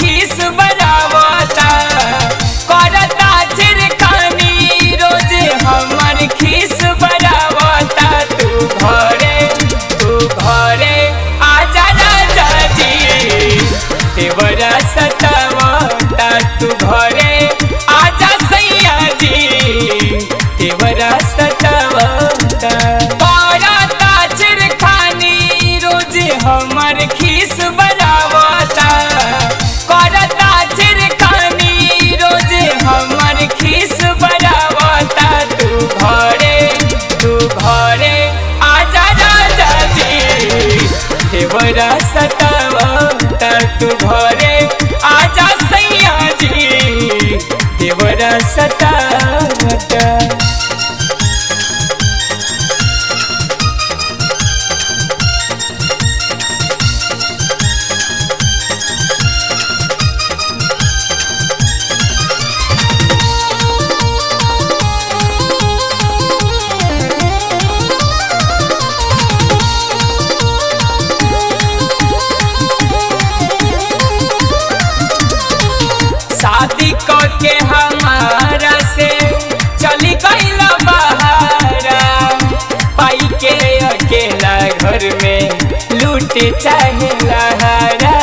खीस बनावता करता चिरखानी रोज हमर खीस बनावता तू घरे तू घरे आजा राजा जी देवरा सतावता तू घरे आजा सैया जी देवरा सतावता करता चिरखानी रोज हमर खीस बनावता करता चिरखानी रोज हमर खीस बनावता तू घरे तू घरे आजा राजा जी देवरा सतावता तू घरे आजा सैया जी देवरा सतावता शादी के हमारा से चली गईल बहारा पाई के अकेला घर में लूट चाहे लहारा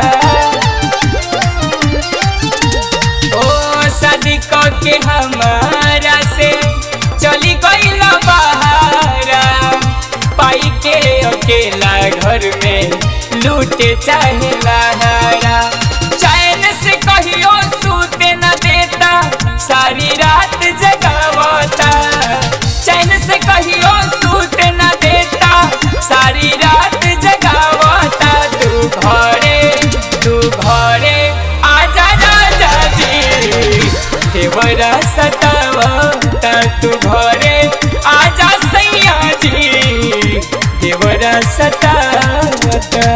ओ शादी के हमारा से चली गईल बहारा पाई के अकेला घर में लूट चाहे लहारा चैन से कहियो सूते न देता सारी रात जगावता चैन से कहियो सूते न देता सारी रात जगावता तू घरे तू घरे आजा राजा जी देवरा सतावता तू घरे आजा सैया जी देवरा सतावता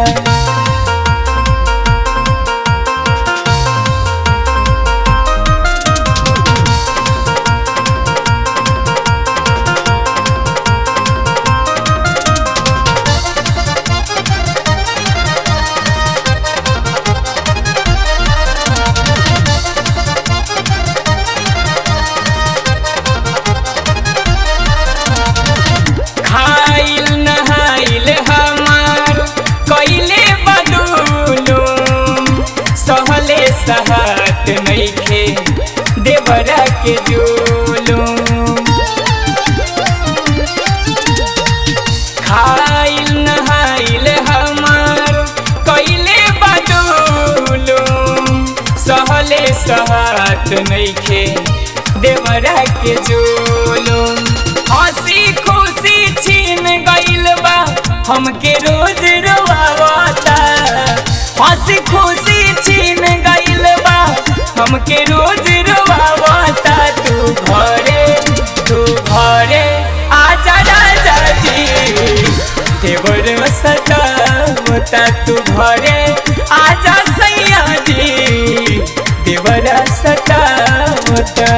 खाइल नहाइल हमार कैले बदूलो सहले सहात नइखे देवरा के जोलो खाइल नहाइल हमार कैले बदूलो सहले सहात नइखे देवरा के जोलो हंसी खुशी छीन गइल बा हमके रोज रोवावता हंसी खुशी छीन गइल बा हमके रोज रोवावता तू घरे तू घरे आजा राजा जी देवर सतावता तू घरे आजा सैया जी देवर सतावता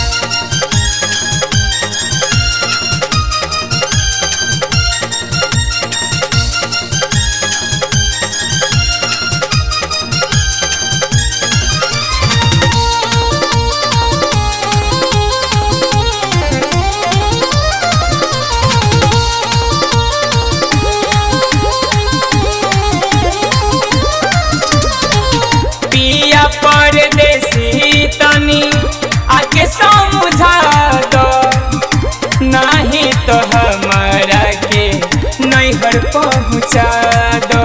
पिया परदेसी तनी आके समझा दो नहीं तो हमारा के नैहर पहुँचा दो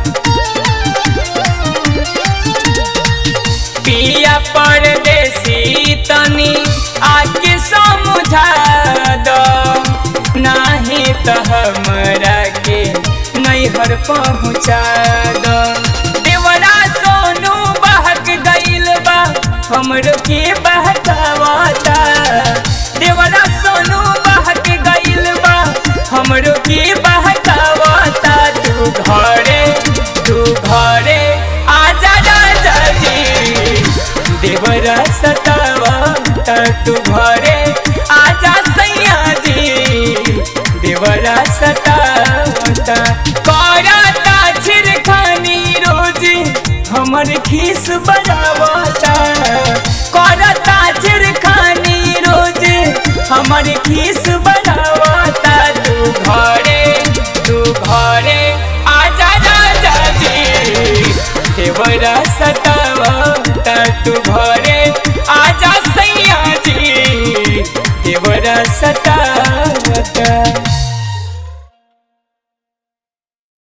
पिया परदेसी तनी आके समझा दो नहीं तो हमारा के नैहर पहुँचा दो देवरा सोनू बहक गइल बा हमरो के बहकावता देवरा सोनू बहक गइल बा हमरो के बहकावता तू घरे तू घरे आजा राजा जी देवरा सतावता तू घरे आजा सैया जी देवरा सतावता करता छिरखानी रोज हमर खीस बढ़ावता करता चिरखानी रोज हमर खीस बढ़ावता तू घरे तू घरे आजा राजा जी देवरा सतावता तू घरे आजा सैया जी देवरा सतावता